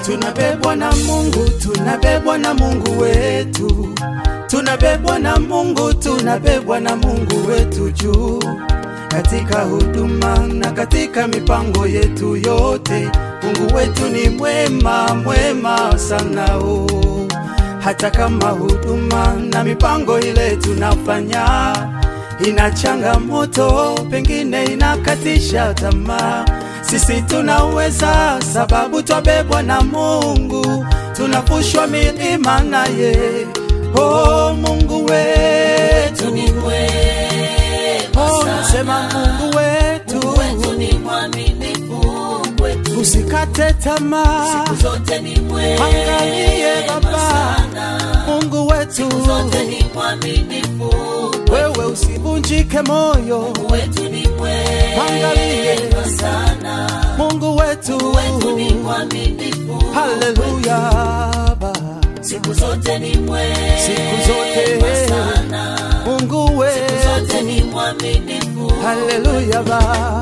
tunabebwa na Mungu, tunabebwa na Mungu wetu, tunabebwa na Mungu, tunabebwa na Mungu wetu juu katika huduma na katika mipango yetu yote. Mungu wetu ni mwema, mwema sana o. Hata kama huduma na mipango ile tunafanya ina changamoto, pengine inakatisha tamaa, sisi tunaweza, sababu twabebwa na Mungu, tunavushwa milima naye. Oh, Mungu wetu ni mwema Oh, sana. nasema Mungu wetu, Mungu wetu ni mwaminifu kwetu. usikate tamaa, Siku zote ni mwema angalie Baba, sana. Mungu wetu, Zote ni mwaminifu kwetu. wewe usivunjike moyo, Mungu wetu ni Angalie. mwema sana. Mungu wetu, Mungu wetu ni mwaminifu haleluya Baba, siku zote ni mwema siku zote sana. Mungu Siku wetu, zote ni mwaminifu haleluya Baba.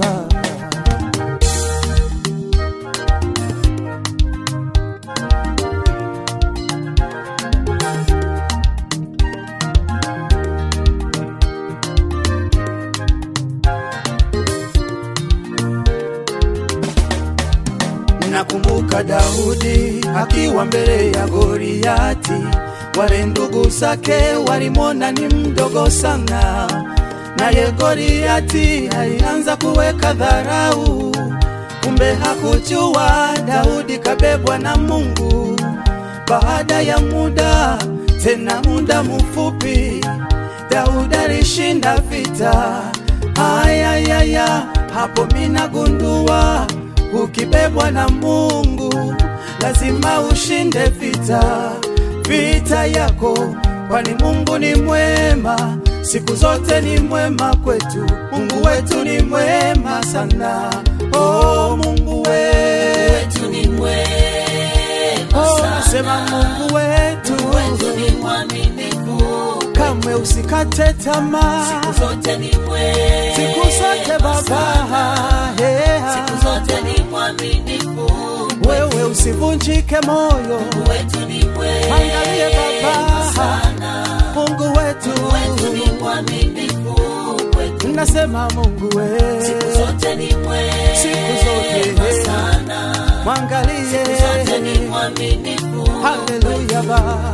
Nakumbuka Daudi akiwa mbele ya Goliati, wale ndugu zake walimwona ni mdogo sana, naye Goliati alianza kuweka dharau. Kumbe hakujua Daudi kabebwa na Mungu. Baada ya muda, tena muda mfupi, Daudi alishinda vita. Ayayaya, hapo minagundua ukibebwa na Mungu lazima ushinde vita, vita yako, kwani Mungu ni mwema, siku zote ni mwema kwetu. Mungu wetu ni mwema sana, oh Mungu wetu, wetu ni mwema oh sana. nasema Mungu wetu, Mungu wetu ni mwaminifu kamwe usikate tamaa, siku zote ni mwema siku zote Baba, yeah. siku zote ni mwaminifu wewe usivunjike moyo, Mungu wetu ni mwema angalie Baba, sana Mungu wetu, Mungu wetu ni mwaminifu kwetu nasema Mungu siku wetu, zote ni mwema siku zote sana mwangalie, zote ni mwaminifu haleluya Baba.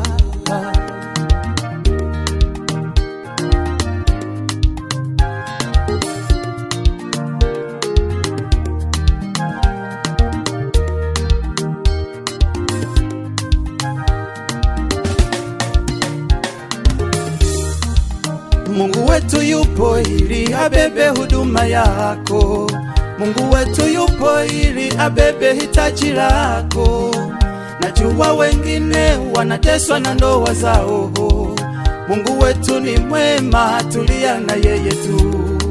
Mungu wetu yupo ili abebe huduma yako. Mungu wetu yupo ili abebe hitaji lako. Najua wengine wanateswa na ndoa zao. Mungu wetu ni mwema, tulia na yeye tu.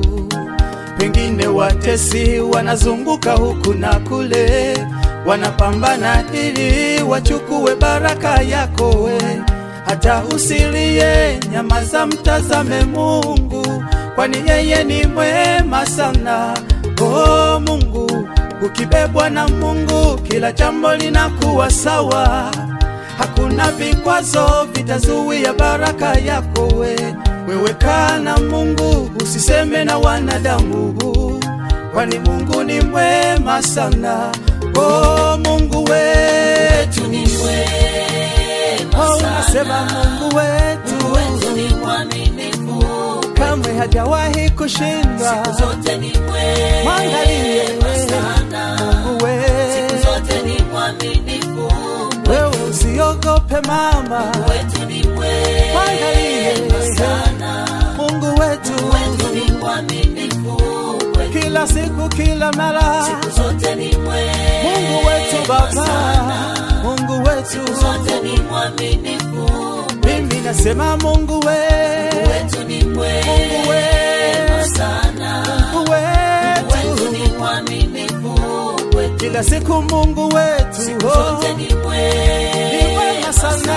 Pengine watesi wanazunguka huku na kule, wanapambana ili wachukue baraka yako we. Hata usilie, nyamaza, mtazame Mungu, kwani yeye ni mwema sana. Oh Mungu, ukibebwa na Mungu, kila jambo linakuwa sawa. Hakuna vikwazo vitazuia baraka yako we. Wewe kaa na Mungu, usiseme na wanadamu, kwani Mungu ni mwema sana. Oh Mungu wetu, wetu ni mwema oh, sana nasema Mungu wetu Mungu wetu ni mwaminifu kamwe hajawahi kushindwa. siku zote ni mwema Mwangalie sana Mungu siku wetu, zote ni mwaminifu wewe usiogope mama, wetu ni mwema Mwangalie sana Mungu wetu wetu ni mwaminifu kwetu kila siku, kila mara. siku zote ni mwema Mungu wetu Baba, Mungu wetu, zote ni mwaminifu mimi nasema Mungu wetu, wetu ni mwema Mungu wetu, sana Mungu wetu wetu, ni mwaminifu kwetu kila siku Mungu wetu, siku oh, zote ni ni mwema mwema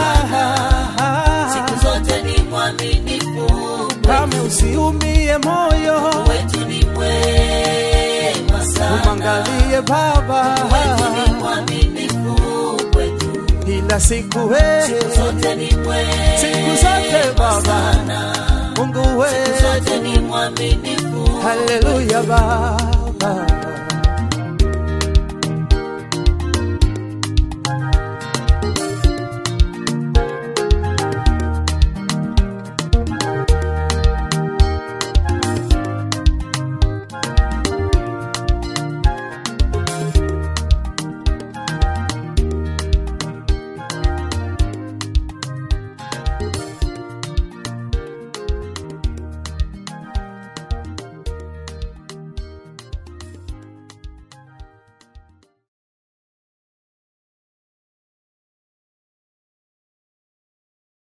sana. siku zote ni mwaminifu Kame usiumie moyo, wetu ni mwema sana umwangalie Baba, wetu ni mwaminifu kila siku we zote ni mwema siku zote Baba sana Mungu we zote ni mwaminifu haleluya Baba